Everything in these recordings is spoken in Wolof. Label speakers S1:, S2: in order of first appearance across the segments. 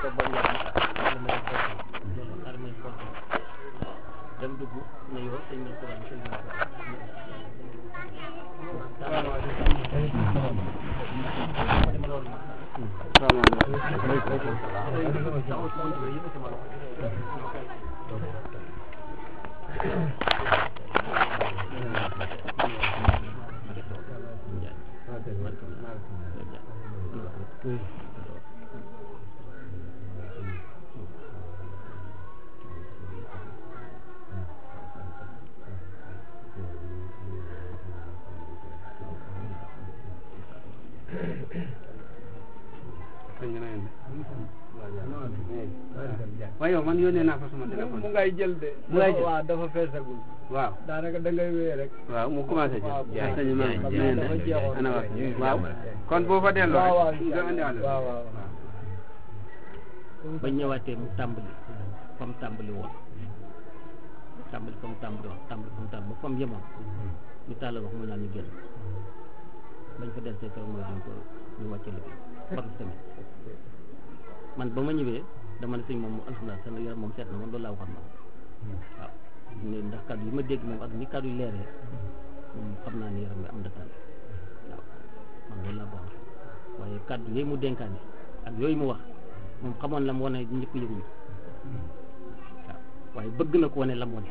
S1: toog ba mu yàgg xaaral ma def porte xaaral ma def porte dem dugg ne yow sëñ bi ko sëñ bi ko
S2: waaye yow man yónnee naa ko sama téléphone
S3: mu ngay jël de.
S2: mu ngay jël
S3: waaw dafa feesagul.
S2: waaw
S3: daanaka da ngay wéy rek.
S2: waaw mu commencé jël
S3: waaw
S2: yaa sëñ ma
S3: xam
S2: nee
S3: naa
S2: na
S3: dafa jeexoon.
S2: ana wax waaw kon boo fa delloo
S3: waaw waaw
S2: rek nga indiwaale
S3: waaw waaw.
S1: ba ñëwaatee mu tàmbali fa mu tàmbali woon tàmbali fa mu tàmbali woon tàmbali fa mu tàmbali ba fa mu yemoon ñu tàllal wax mu naan ñu génn bañ fa del see keroog mooy doon ko ñu wàcce liggéey par semaine man ba ma ñëwee dama ne sëñ moom alhamdulilah sa yaram moom seet na man loolu laa waxoon man waaw ne ndax kàddu yi ma dégg moom ak ni kàddu yi leeree moom xam naa ne yaram bi am na tànn waaw man loolu laa bokk waaye kàddu yooyu mu dénkaane ak yooyu mu wax moom xamoon la mu wane ñëpp yëguñu waaw waaye bëgg na ko wane la mu wane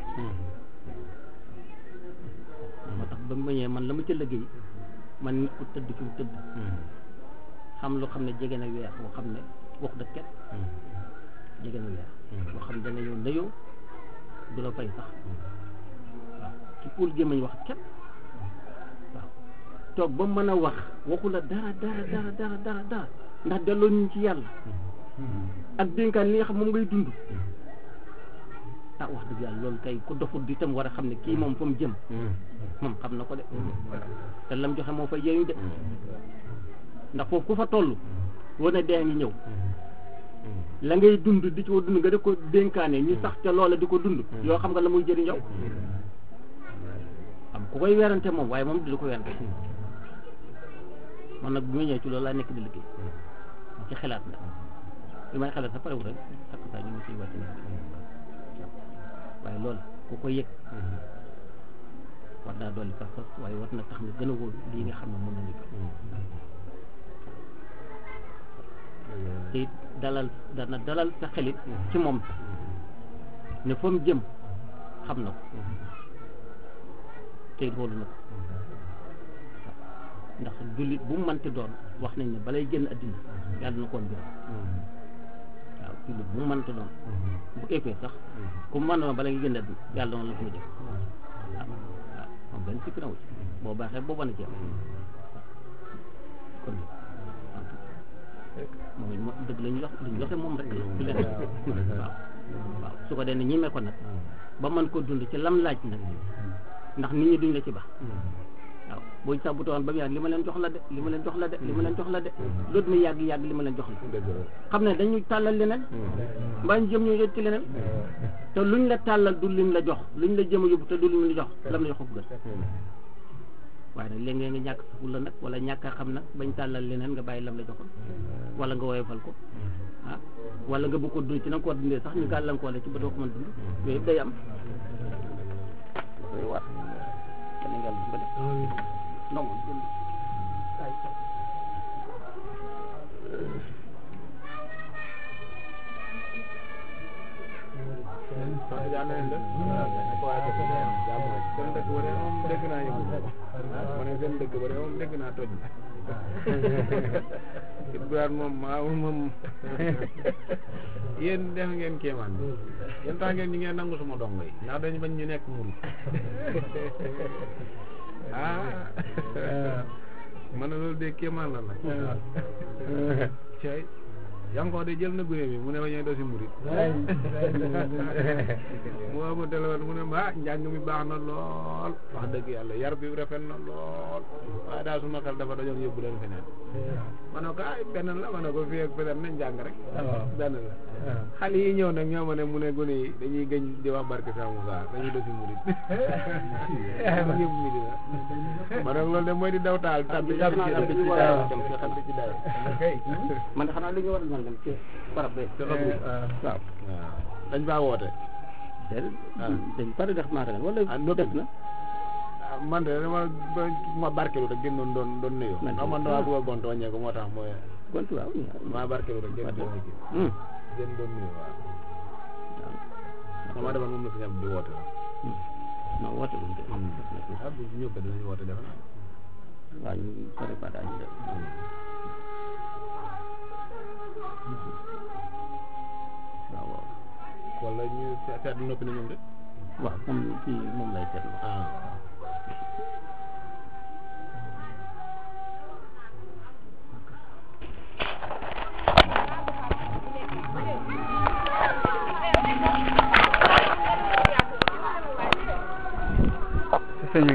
S1: moo tax ba mu ñëwee man la ma ca liggéey man nit ku tëdd fi mu tëdd xam loo xam ne jege na weer boo xam ne wax dëgg kenn jege na weer boo xam ne dana yow nayoo du la fay sax waaw ci pour gémmañ wax kenn waaw toog ba mën a wax waxu la dara dara dara dara dara dara ndax delloo ñu ci yàlla ak dénkaan li nga xam moom ngay dund ah wax dëgg yàlla loolu kay ku dofut di tam war a xam ne kii moom fa mu jëm moom xam na ko de te lam joxe moo fa yeeyu de ndax foofu ku fa toll wane dee ngi ñëw la ngay dund di ci ko dund nga di ko dénkaane ñu sax ca loola di ko dund yoo xam nga la muy jëriñ yow am ku koy werante moom waaye moom di ko werante man nag bu ma ñëwee ci loolu laa nekk di liggéey ci xalaat la li may xalaat sa pare wu rek sakk saa ñu ngi siy wàcc na waaye loolu ku ko yëg war naa dolli fas fas waaye war na tax nga gën a wóor lii nga xam ne mën nañu ko te it dalal dana dalal sa xelit ci moom ne fa mu jëm xam na ko te it wóolu na ko ndax jullit bu mu mënti doon wax nañ ne balay génn addina yàlla na koon biram waaw jullit bu mu mënti doon bu ëppee sax ku mu mën doon bala nga génn addina yàlla doon la fa nga jëm waaw waaw moom benn sikk na wu ci boo baaxee boo mën a jëm kon moom it mo- dëgg lañu jox liñ joxe moom rek la du leen waaw waaw su ko dee ne ñimee ko nag ba mën ko dund ci lam laaj nag ndax nit ñi duñ la ci baax waaw boo sax bu toon ba mu yàgg li ma leen jox la de li ma leen jox la de li ma leen jox la de loolu mi yàgg yàgg li ma leen jox la xam ne dañuy tàllal leneen mbaa ñu jëm ñu yëg ci leneen te luñ la tàllal du lim la jox luñ la jëm a yóbbu te du lim la jox lam la jox ko gën waaye nag léeg-léeg nga ñàkk sa fulla nag wala ñàkk a xam nag bañ tàllal leneen nga bàyyi lam la joxoon wala nga woyofal ko ah wala nga bëgg ko dund ci na nga ko war dundee sax ñu gàllankoor la ci ba doo ko mën dund yooyu yëpp day am koy war Sénégal bi ko def non
S3: yaa ngi leen def. waaw seen dëkk ba de moom dégg naa yëngu. ma ne seen dëkk ba de moom dégg naa toj. Ibrahima moom maa moom yéen def ngeen kéemaan yéen tax ngeen ñi ngeen nangu suma dongo yi ndax dañu bañ ñu nekk murid ah ma ne loolu de kéemaan la nag cey yankoo de jël na gune mi mu ne ma ñooy dosi murid mu woo ma téléphone mu ne ma ah njàng mi baax na lool wax dëgg yàlla yar bi rafet na lool waaye daal suma xel dafa dajoon yóbbu leen feneen ma ne ko ay benn la ma ne ko fii ak feneen nañ jàng rek benn la xale yi ñëw nag ñoo ma ne mu ne gune yi dañuy gëñ di wax barke Cheikh Moussa dañuy dosi murid yëpp mi dina ma ne loolu de mooy di daw taal tabbi tabbi ci tabbi ci daay tabbi ci daay
S1: man xanaa li ñu war a sàngam ci barab be
S3: te loolu
S1: waaw
S3: waaw dañ faa woote
S1: déedéet
S3: Ah.
S1: dañ pare def maatagal wala
S3: Ah, noppi
S1: def na
S3: ah, man de dama ba ma barkelu rek génnoon doon doon nuyoo
S1: Man de-
S3: ndax man damaa bëgg a gont wàññeeku moo tax mooy
S1: gont waaw
S3: ma barkelu rek génn doon kii
S1: hum
S3: génn doon nuyoo waaw dama defoon moom la fi ñam di woote
S1: non woote buñ def def na ko
S3: ah bu ñëw ko dinañ woote defe naa
S1: waaw ñu pare ba daañu def waaw waaw
S3: wala ñu seet noppi na ñoom de
S1: waaw moom kii moom lay seetlu
S3: ah